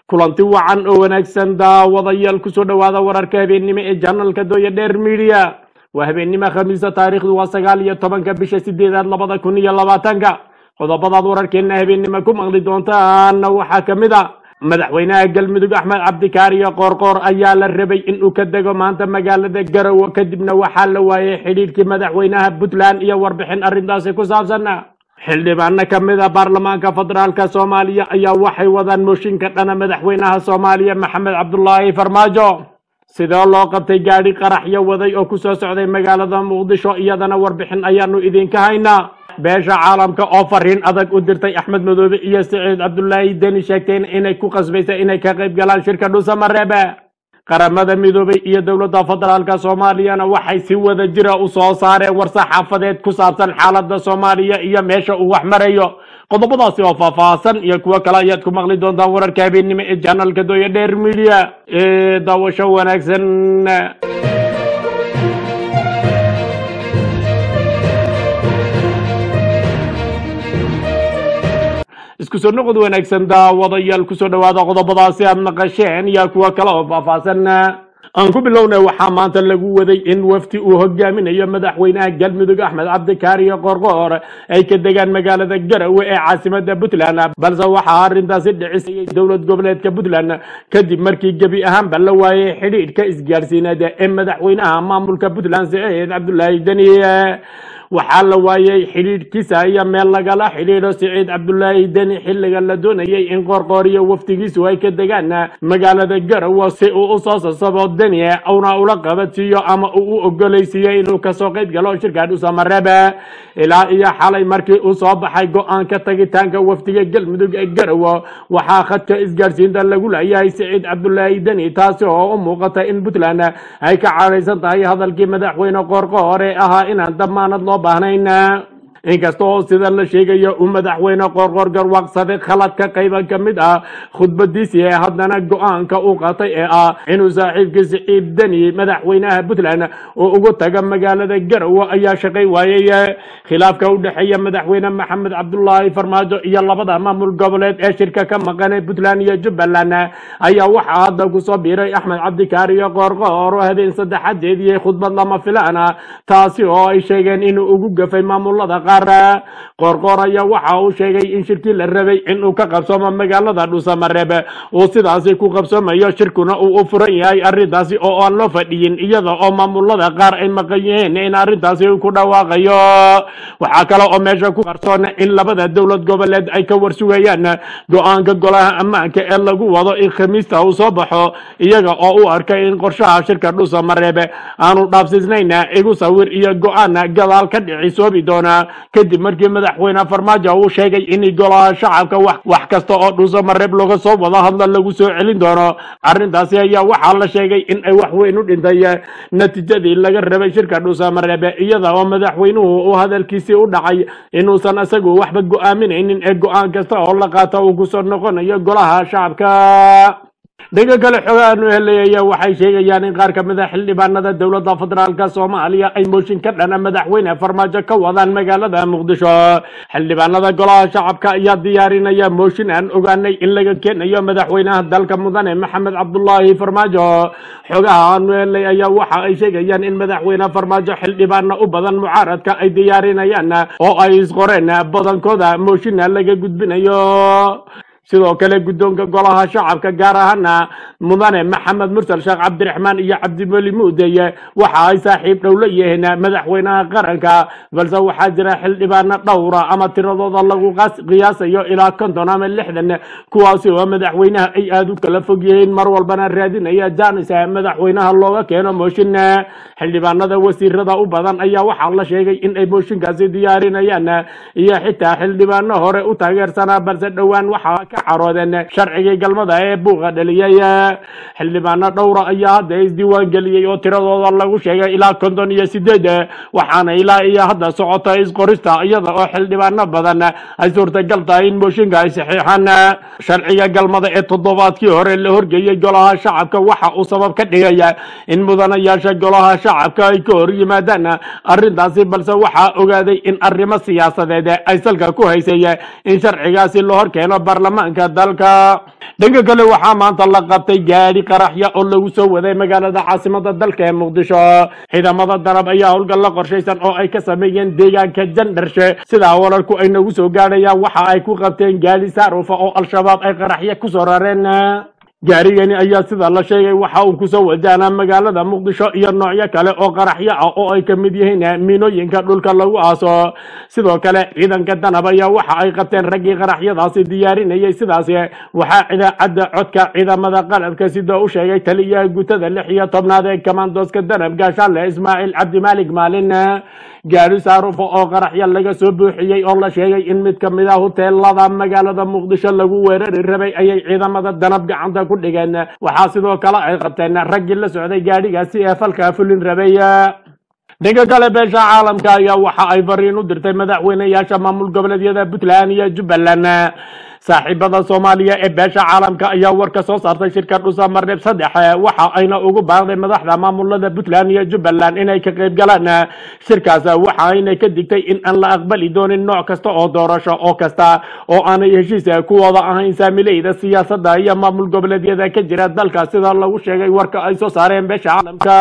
kulanti wacan oo wanaagsan daawadayaal kusoo dhowaada wararka habeennimo ee janalka dooya dheer midiya waa habeennimo khamiisa taariikhdu waa sagaal iyo tobanka bisha sideedaad labada kun iyo labaatanka qodobadaad wararkeena habeennimo ku maqli doontaana waxaa ka mid a madaxweynaha galmudug axmed cabdikaariyo qoorqoor ayaa la rabay inuu ka dego maanta magaalada garowe kadibna waxaa la waayay xidhiidhkii madaxweynaha puntland iyo warbixin arrintaasi ku saabsan xildhibaano ka mid a baarlamaanka federaalka soomaaliya ayaa waxay wadaan mooshinka dhana madaxweynaha soomaaliya maxamed cabdulaahi farmaajo sidoo loo qabtay gaadhi qaraxyo waday oo kusoo socday magaalada muqdisho iyadana warbixin ayaanu idinka haynaa beesha caalamka oo fariin adag u dirtay axmed madoobe iyo siciid cabdulaahi deni sheegteen inay ku qasbaysa inay ka qayb galaan shirka dhuusamareebe qaramada midoobay iyo dowladda federaalka soomaaliyana waxay si wada jira u soo saareen war saxaafadeed ku saabsan xaaladda soomaaliya iyo meesha uu wax marayo qodobadaasi oo faahfaahsan iyo kuwo kale ayaad ku maqli doontaan wararka habeennimo ee janalka dooya dheer media ee daawasho wanaagsan isku soo noqod wanaagsan daawadayaal kusoo dhowaada qodobadaasi aad maqasheen iyo kuwo kale oo faahfaahsan aan ku bilownay waxaa maanta lagu waday in wafti uu hogaaminayo madaxweynaha galmudug axmed cabdikaariyo qorqoor ay ka degaan magaalada garowe ee caasimada puntland balse waxaa arrintaasi dhicisayay dowlad goboleedka puntland kadib markii gebi ahaanba la waayay xidhiidhka isgaarsiineed ee madaxweynaha maamulka puntland siciid cabdulaahi deni waxaa la waayay xidhiidhkiisa iyo meel lagala xidhiidho siciid cabdulaahi deni xilliga la doonayay in qoorqoor iyo waftigiisu ay ka degaan magaalada garowe si uu usoo sasabo deni una ula qabadsiiyo ama uu u ogolaysiiyo inuu kasoo qayb galo shirka dhuusamareebe ilaa iyo xalay markii uu soo baxay go-aanka tagitaanka wafdiga galmudug ee garowe waxaa khadka isgaarsiinta lagu leeyahay siciid cabdulaahi deni taasi oo u muuqata in puntland ay ka cadhaysan tahay hadalkii madaxweyne qoorqoor ee ahaa inaan damaanad loo baahnayn inkasta oo sida la sheegayo uu madaxweyne qoorqoor garwaaqsaday khalad ka qayba ka mid ah khudbadiisii ee haddana go-aanka uu qaatay ee ah inuu saaxiibkii siciid deni madaxweynaha puntland uu ugu taga magaalada garowe ayaa shaqay waayey khilaafka u dhexeeya madaxweyne maxamed cabdulaahi farmaajo iyo labada maamul goboleed ee shirka ka maqan ee puntland iyo jubbaland ayaa waxaa hadda kusoo biiray axmed cabdikaariyo qoorqoor oo habeen saddexaad jeediyey khudbad lama filaan ah taasi oo ay sheegeen inuu ugu gafay maamulada qoorqoor ayaa waxa uu sheegay in shirkii la rabay inuu ka qabsoomo magaalada dhuusamareeb uu sidaasi ku qabsoomayo shirkuna uu u furan yahay arrintaasi oo aan loo fadhiyin iyada oo maamulada qaar ay maqan yihiin in arrintaasi ku dhawaaqayo waxaa kale oo meesha ku qarsoon in labada dowlad goboleed ay ka warsugayaan go-aanka golaha ammaanka ee lagu wado in khamiista uu soo baxo iyaga oo u arkay in qorshaha shirka dhuusamareeb aanu dhaafsiisnayn igu sawir iyo go-aan gadaal ka dhicisoobi doona kadib markii madaxweyne farmaajo uu sheegay in golaha shacabka wax kasta oo dhuusamareeb looga soo wado hadla lagu soo celin doono arrintaasi ayaa waxaa la sheegay in ay wax weyn u dhintay natiijadii laga rabay shirka dhuusamareeb iyada oo madaxweynuhu uu hadalkiisii u dhacay inuusan isagu waxba go-aaminaynin ee go-aan kasta oo la qaato uu kusoo noqonayo golaha shacabka dhanka kale xogaanu helayaya waxay sheegayaan in qaar ka mid a xildhibaanada dowladda federaalka soomaaliya ay mooshin ka dhana madaxweyne farmaajo ka wadaan magaalada muqdisho xildhibaanada golaha shacabka ayaa diyaarinaya mooshin aan ogaanay in laga keenayo madaxweynaha dalka mudane maxamed cabdulaahi farmaajo xogaha aanu helay ayaa waxa ay sheegayaan in madaxweyne farmaajo xildhibaana u badan mucaaradka ay diyaarinayaan oo ay isqoreen badankooda mooshinna laga gudbinayo sidoo kale guddoonka golaha shacabka gaar ahaana mudane maxamed mursal sheekh cabdiraxmaan iyo cabdimeli muudeye waxa ay saaxiib dhow la yihiin madaxweynaha qaranka balse waxaa jira xildhibaano dhowra ama tiradooda lagu qiyaasayo ilaa konton ama lixdan kuwaasi oo madaxweynaha ay aada u kala fog yihiin mar walbana raadinaya janis madaxweynaha looga keeno mooshin xildhibaanada wasiirada u badan ayaa waxaa la sheegay in ay mooshinkaasi diyaarinayaan iyo xitaa xildhibaano hore u taageersanaa balse dhowaan waxaa ka caroodeen sharcigii galmada ee buuqa dhaliyay xildhibaano dhowra ayaa hadda isdiiwaan geliyey oo tiradooda lagu sheegay ilaa konton iyo sideed waxaana ilaa iyo hadda socota isqorista iyada oo xildhibaano badan ay suurtagal tahay in mooshinka ay saxiixaan sharciga galmada ee toddobaadkii hore la horgeeyey golaha shacabka waxa uu sabab ka dhigaya in mudanayaasha golaha shacabka ay ka hor yimaadaan arrintaasi balse waxaa ogaaday in arrimo siyaasadeed ay salka ku haysay in sharcigaasi la hor keeno baarlamaanka ammaanka dalka dhanka kale waxaa maanta la qabtay gaadhi qaraxya oo lagu soo waday magaalada caasimada dalka ee muqdisho ciidamada darab ayaa howlgal la qorshaysan oo ay ka sameeyeen deegaanka jandarshe sidaa wararku ay nagu soo gaadhayaan waxa ay ku qabteen gaadhi saarufa oo al-shabaab ay qaraxya kusoo rareen gaarigani ayaa sida la sheegay waxa uu kusoo wajahnaa magaalada muqdisho iyo noocyo kale oo qaraxyo ah oo ay ka mid yihiin miinooyinka dhulka lagu aaso sidoo kale ciidanka danab ayaa waxa ay qabteen raggii qaraxyadaasi diyaarinayay sidaasi waxaa idaacadda codka ciidamada qalabka sida u sheegay taliyaha gutada lix iyo tobnaad ee kamandooska danab gaashaanle ismaaciil cabdimaalig maalin gaari saarufo oo qaraxyo laga soo buuxiyey oo la sheegay in mid ka mid ah huteelada magaalada muqdisho lagu weerari rabay ayay ciidamada danab gacanta ku dhigeen waxaa sidoo kale ay qabteen raggii la socday gaadhigaasi ee falkaa fulin rabay dhanka kale beesha caalamka ayaa waxa ay fariin u dirtay madaxweyneyaasha maamul goboleedyada puntland iyo jubbaland saaxiibada soomaaliya ee beesha caalamka ayaa war ka soo saartay shirka dhusa marneb saddex waxa ayna ugu baaqday madaxda maamulada puntland iyo jubbaland inay ka qayb galaan shirkaas waxa ayna ka digtay in aan la aqbali doonin nooc kasta oo doorasho oo kasta oo aanay heshiis kuwada ahayn saamileyda siyaasadda iyo maamul goboleedyada ka jira dalka sida lagu sheegay warka ay soo saareen beesha caalamka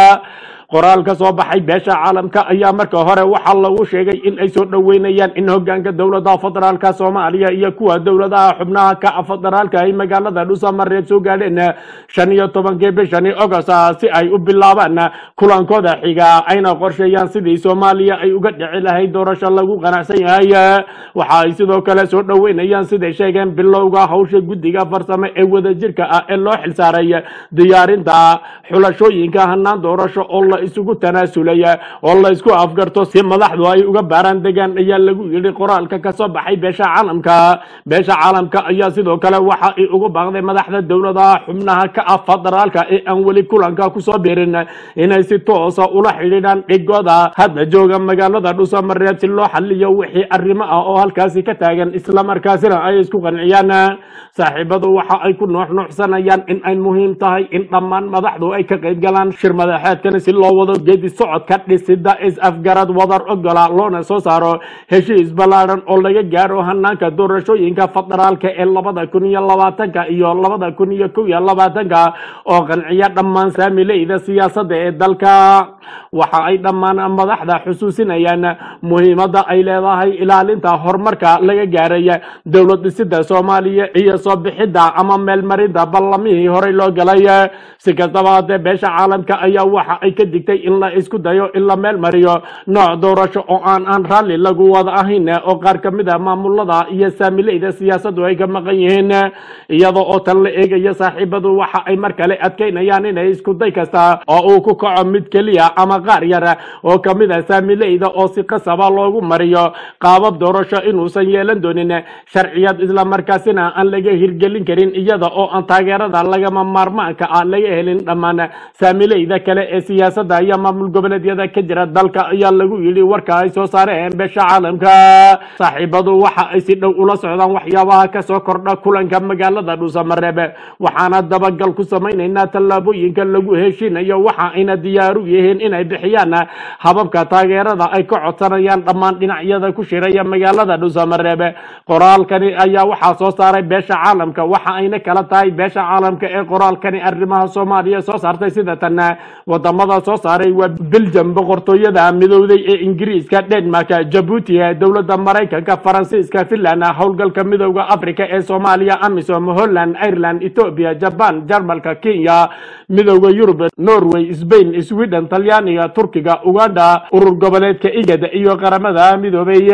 qoraal ka soo baxay beesha caalamka ayaa marka hore waxaa lagu sheegay in ay soo dhoweynayaan in hogaanka dowladaha federaalka soomaaliya iyo kuwa dowladaha xubnaha ka federaalka ay magaalada dhusamareed soo gaadheen shan iyo tobankii bishani agost si ay u bilaabaan kulankooda xiga ayna qorsheeyaan sidii soomaaliya ay uga dhici lahayd doorasho lagu qanacsan yahay waxa ay sidoo kale soo dhoweynayaan siday sheegeen bilowga hawsha guddiga farsamo ee wadajirka ah ee loo xilsaaray diyaarinta xulashooyinka hanaan doorasho oo la isugu tanaasulay oo la isku afgarto si madaxdu ay uga baaraan degaan ayaa lagu yidhi qoraalka ka soo baxay beesha caalamka beesha caalamka ayaa sidoo kale waxa ay ugu baaqday madaxda dowladaha xubnaha ka ah federaalka ee aan weli kulanka kusoo biirin inay si toosa ula xidhiidhaan dhigooda hadda jooga magaalada dhusamareeb si loo xaliyo wixii arrimo ah oo halkaasi ka taagan islamarkaasina ay isku qanciyaan saaxiibadu waxa ay ku nuuxnuuxsanayaan in ay muhiim tahay in dhammaan madaxdu ay ka qayb galaan shir madaxeedkani si loo wado geedi socodka dhisida is-afgarad wadar ogola loona soo saaro heshiis ballaadhan oo laga gaaro hanaanka doorashooyinka federaalka ee labada kun iyo labaatanka iyo labada kun iyo kow iyo labaatanka oo qanciya dhammaan saamileyda siyaasadda ee dalka waxa ay dhammaan madaxda xusuusinayaan muhiimadda ay leedahay ilaalinta horumarka laga gaaray dowlad dhisida soomaaliya iyo soo bixidda ama meelmarinta ballamihii horey loo galay si kastaba haddee beesha caalamka ayaa waxa ay ka digtay in la isku dayo in la meel mariyo nooc doorasho oo aan aan raalli lagu wada ahayn oo qaar ka mid a maamulada iyo saamileyda siyaasaddu ay ka maqan yihiin iyada oo tan la eegaya saaxiibadu waxa ay mar kale adkeynayaan inay isku day kasta oo uu ku kaco mid keliya ama qaar yar oo ka mid a saamileyda oo si qasaba loogu mariyo qaabab doorasho inuusan yeelan doonin sharciyad islamarkaasina aan laga hirgelin karin iyada oo aan taageerada lagama maarmaanka ah laga helin dhammaan saamileyda kale ee siyaasadda iyo maamul goboleedyada ka jira dalka ayaa lagu yidhi warka ay soo saareen beesha caalamka saaxiibadu waxa ay si dhow ula socdaan waxyaabaha kasoo kordha kulanka magaalada dhuusamareeb waxaana dabagal ku samaynaynaa tallaabooyinka lagu heshiinayo waxa ayna diyaaru yihiin inay bixiyaan hababka taageerada ay ka codsanayaan dhammaan dhinacyada ku shiraya magaalada dhuusamareeb qoraalkani ayaa waxaa soo saaray beesha caalamka waxa ayna kala tahay beesha caalamka ee qoraalkani arrimaha soomaaliya soo saartay sida tan wadamada soo saaray waa belgium boqortooyada midowday ee ingiriiska denmark jabuuti dowladda maraykanka faransiiska finland howlgalka midowda africa ee soomaaliya amisom holland ireland ethiopia jaban jarmalka kenya midowda yurub norway spain sweden talyaaniga turkiga uganda urur goboleedka igad iyo qaramada midoobay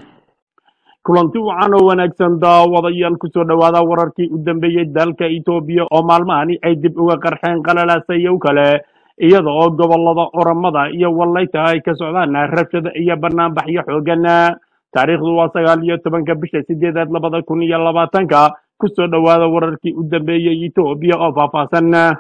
kulanti wacan oo wanaagsan daawadayaal kusoo dhowaada wararkii u dambeeyey dalka etoobiya oo maalmahani ay dib uga qarxeen qalalasayow kale iyada oo gobolada oramada iyo wallayta ay ka socdaan rabshada iyo banaanbaxyo xoogan taariikhdu waa sagaal iyo tobanka bisha sideedaad labada kun iyo labaatanka kusoo dhowaada wararkii u dambeeyey etoobiya oo faahfaahsan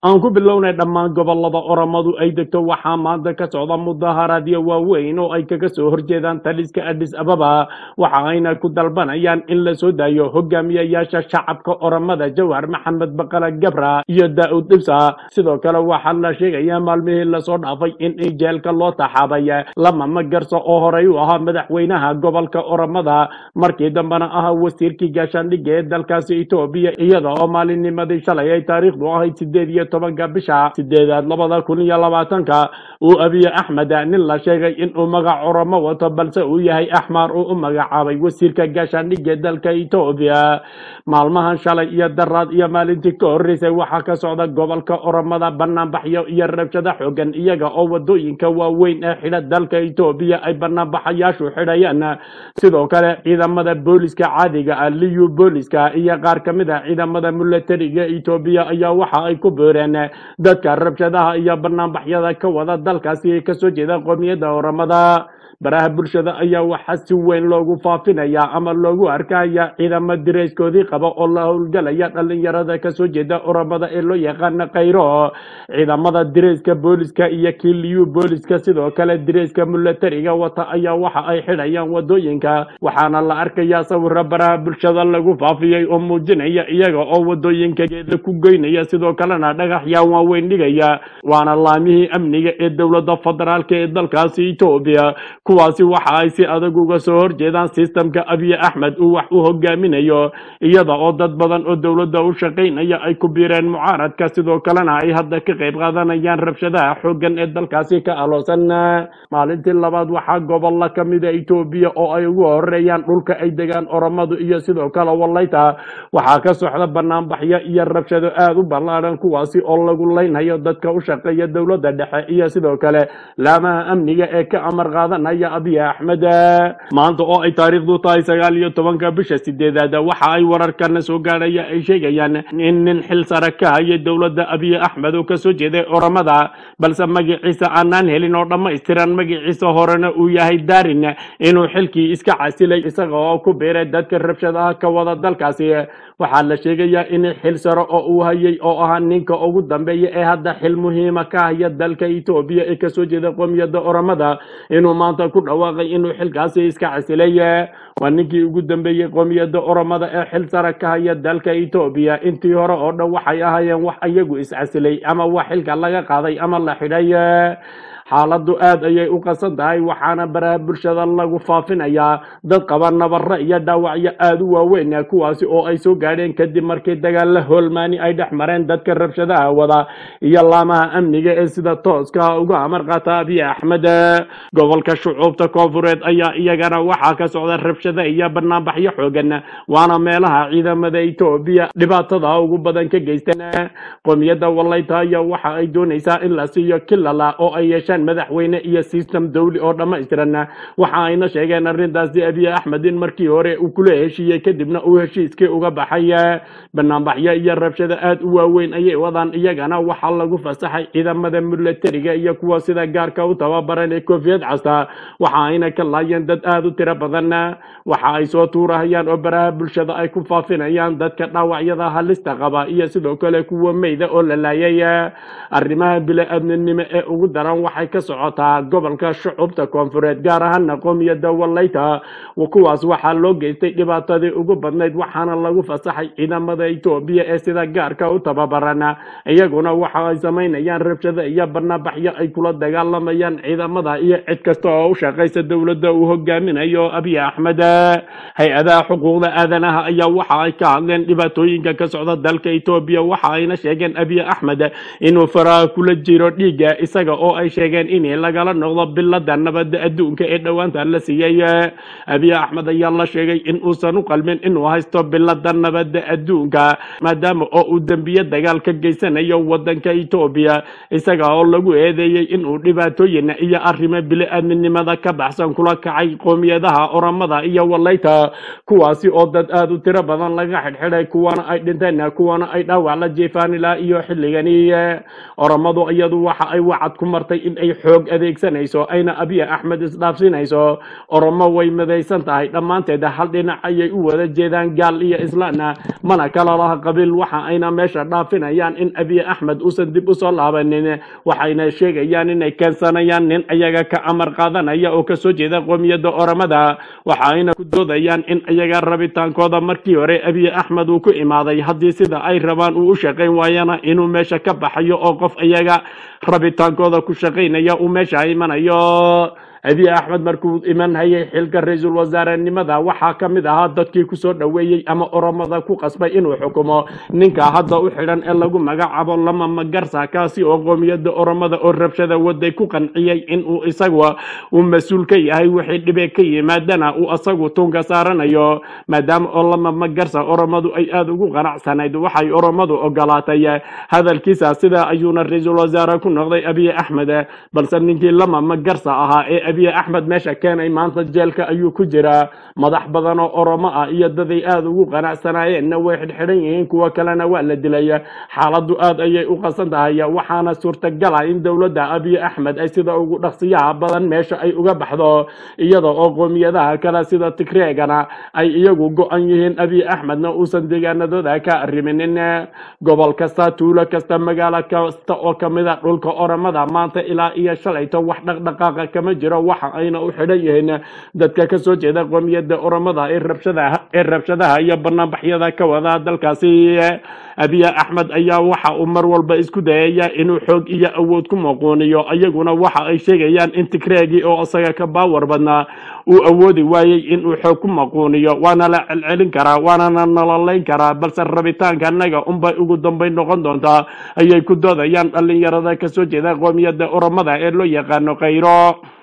aan ku bilownay dhammaan gobolada oromadu ay degto waxaa maanta ka socda mudaharaadyo waaweyn oo ay kaga soo horjeedaan taliska adis ababa waxa ayna ku dalbanayaan in la soo daayo hogaamiyayaasha shacabka oromada jawhar maxamed baqala gabra iyo daa'ud dhibsa sidoo kale waxaa la sheegayaa maalmihii lasoo dhaafay in jeelka loo taxaabay lama magarso oo horey u ahaa madaxweynaha gobolka oromada markii dambena ahaa wasiirkii gaashaandhigga ee dalkaasi etoobiya iyada oo maalinnimadii shalay ay taariikhdu ahayd sideed iyo tobanka bisha sideedaad labada kun iyo labaatanka uu abiye axmed nin la sheegay inuu magac oromo wato balse uu yahay axmaar uu u magacaabay wasiirka gaashaandhigga ee dalka etoobiya maalmahan shalay iyo daraad iyo maalintii ka horreysay waxaa ka socda gobolka oromada banaanbaxyo iyo rabshado xoogan iyaga oo wadooyinka waaweyn ee xidha dalka etoobiya ay banaanbaxayaashu xidhayaan sidoo kale ciidamada booliska caadiga ah liyu booliska iyo qaar ka mid ah ciidamada milatariga etoobiya ayaa waxa ay ku beereen dadka rabshadaha iyo banaanbaxyada ka wada dalkaasi kasoo jeeda qoomiyadda oromada baraha bulshada ayaa waxaa si weyn loogu faafinaya ama loogu arkaya ciidamo dirayskoodii qaba oo la howlgalaya dhalinyarada kasoo jeeda oromada ee loo yaqaana khayro ciidamada dirayska booliska iyo kiliyu booliska sidoo kale dirayska milatariga wata ayaa waxa ay xidhayaan wadooyinka waxaana la arkayaa sawiro baraha bulshada lagu faafiyey oo muujinaya iyaga oo wadooyinka geeda ku goynaya sidoo kalena dhagaxyaa waaweyn dhigaya waana laamihii amniga ee dowladda federaalk ee dalkaasi etoobiya kuwaasi waxa ay si adag uga soo horjeedaan sistamka abiye axmed uu wax u hogaaminayo iyada oo dad badan oo dowladda u shaqaynaya ay ku biireen mucaaradka sidoo kalena ay hadda ka qayb qaadanayaan rabshadaha xooggan ee dalkaasi ka aloosan maalintii labaad waxaa gobolla ka mida etoobiya oo ay ugu horeeyaan dhulka ay degaan oromadu iyo sidoo kale wallayta waxaa ka socda banaanbaxyo iyo rabshado aada u ballaadhan kuwaasi oo lagu leynhayo dadka u shaqeeya dowladda dhexe iyo sidoo kale laamaha amniga ee ka amar qaadanaya abiy axmed maanta oo ay taariikhdu tahay sagaal iyo tobanka bisha sideedaad waxa ay wararkana soo gaadhaya ay sheegayaan in nin xil sare ka haya dowladda abiy axmed oo kasoo jeeday oromada balse magaciisa aanaan helin oo dhammaystiran magaciisa horena uu yahay daarin inuu xilkii iska casilay isaga oo ku biiray dadka rabshadaha ka wada dalkaasi waxaa la sheegayaa in xil sare oo uu hayay oo ahaa ninka ugu dambeeya ee hadda xil muhiima ka haya dalka etoobiya ee kasoo jeeda qoomiyadda oromada inuu maanta ku dhawaaqay inuu xilkaasi iska casilay waa ninkii ugu dambeeyey qoomiyadda oromada ee xil sare ka haya dalka etoobiya intii hore oo dhan waxay ahaayeen wax iyagu iscasilay ama wax xilka laga qaaday ama la xidhay xaaladdu aad ayay u qasan tahay waxaana baraha bulshada lagu faafinayaa dad qaba nabaro iyo dhaawacyo aada u waaweyn kuwaasi oo ay soo gaadheen kadib markii dagaalla hoolmaani ay dhex mareen dadka rabshadaha wada iyo laamaha amniga ee sida tooska uga amar qaata abiy axmed gobolka shucuubta koonfureed ayaa iyagana waxaa ka socda rabshada iyo banaanbaxyo xoogan waana meelaha ciidamada etoobiya dhibaatada ugu badan ka geysteen qoomiyadda wallayta ayaa waxa ay doonaysaa in la siiyo kilala oo ay yeeshaan madaxweyne iyo system dawli oo dhammaystiran waxa ayna sheegeen arrintaasi abiy axmed in markii hore uu kula heshiiyey kadibna uu heshiiskii uga baxay banaanbaxyo iyo rabshado aada u waaweyn ayay wadaan iyagana waxaa lagu fasaxay ciidamada milatariga iyo kuwa sida gaarka u tababaran ee koofiyad casta waxa ayna ka laayeen dad aada u tiro badan waxa ay soo tuurahayaan oo baraha bulshada ay ku faafinayaan dadka dhaawacyada halista qaba iyo sidoo kale kuwa meyda oo la laayay arrimaha bili-aadminimo ee ugu daran waxay ka socotaa gobolka shucubta koonfureed gaar ahaana qoomiyadda wallayta kuwaas waxaa loo geystay dhibaatadii ugu badnayd waxaana lagu fasaxay ciidamada etoobiya ee sida gaarka u tababaran iyaguna waxa ay samaynayaan rabshado iyo banaanbaxyo ay kula dagaalamayaan ciidamada iyo cid kasta oo u shaqaysa dowladda uu hogaaminayo abiy axmed hay-adaha xuquuqda aadanaha ayaa waxa ay ka hadleen dhibaatooyinka ka socda dalka etoobiya waxa ayna sheegeen abiy axmed inuu faraha kula jiro dhiigga isaga oo ay sheegeen in lagala noqdo bilada nabadda adduunka ee dhowaanta la siiyey abiy axmed ayaa la sheegay in uusan u qalmin inuu haysto bilada nabadda adduunka maadaama oo uu dembiye dagaal ka geysanayo wadanka etoobiya isaga oo lagu eedeeyey inuu dhibaatooyin iyo arrimo bili-aadminimada ka baxsan kula kacay qoomiyadaha oromada iyo wallayta kuwaasi oo dad aada u tiro badan laga xidhxidhay kuwana ay dhinteen kuwana ay dhaawac la jeefaan ilaa iyo xilligani oromadu iyadu waxa ay wacad ku martay in ay ay xoog adeegsanayso ayna abiy axmed isdhaafsinayso oromo way midaysan tahay dhammaanteed hal dhinac ayay u wada jeedaan gaal iyo islaana mana kala laha qabiil waxa ayna meesha dhaafinayaan in abiy axmed uusan dib usoo laabanin waxayna sheegayaan inay keensanayaan nin ayaga ka amar qaadanaya oo kasoo jeeda qoomiyadda oromada waxa ayna ku doodayaan in ayaga rabitaankooda markii hore abiy axmed uu ku imaaday haddii sida ay rabaan uu u shaqayn waayana inuu meesha ka baxayo oo qof ayaga rabitaankooda ku shaqaynaya uu meesha imanayo abiy axmed markuu iman hayay xilka ra-iisul wasaarenimada waxaa ka mid ahaa dadkii kusoo dhoweeyey ama oromada ku qasbay inuu xukumo ninka hadda u xidhan ee lagu magacaabo lama magarsa kaasi oo qoomiyadda oromada oo rabshada waday ku qanciyey inuu isagu uu mas-uul ka yahay wixii dhibe ka yimaadana uu asagu tunka saaranayo maadaama oo lama magarsa oromadu ay aada ugu qanacsanayd waxay oromadu ogolaatay hadalkiisa sidaa ayuuna ra-iisul wasaare ku noqday abiy axmed balse ninkii lama magarsa ahaa ee abiy axmed meesha keenay maanta jeelka ayuu ku jiraa madax badan oo oromo ah iyo daday aada ugu qanacsanaayeenna way xidhxidhan yihiin kuwo kalena waa la dilay xaaladdu aad ayay u qasan tahay waxaana suurtagala in dowladda abiy axmed ay sida ugu dhaqsiyaha badan meesha ay uga baxdo iyada oo qoomiyadaha kale sida tigreegana ay iyagu go-an yihiin abiy axmedna uusan deegaanadooda ka arriminin gobol kasta tuulo kasta magaalo kasta oo kamida dhulka oromada maanta ilaa iyo shalayto wax dhaqdhaqaaqa kama jiro waxa ayna u xidhan yihiin dadka kasoo jeeda qoomiyadda oromada ee rabshadaha ee rabshadaha iyo banaanbaxyada ka wada dalkaasi abiy axmed ayaa waxa uu mar walba isku dayaya inuu xoog iyo awood ku muquuniyo ayaguna waxa ay sheegayaan in tigreegii oo isaga ka baawar badnaa uu awoodi waayey inuu xoog ku maquuniyo waana la celcelin karaa waanana nololeyn karaa balse rabitaanka annaga unbay ugu dambeyn noqon doontaa ayay ku doodayaan dhalinyarada kasoo jeeda qoomiyadda oromada ee loo yaqaano khayro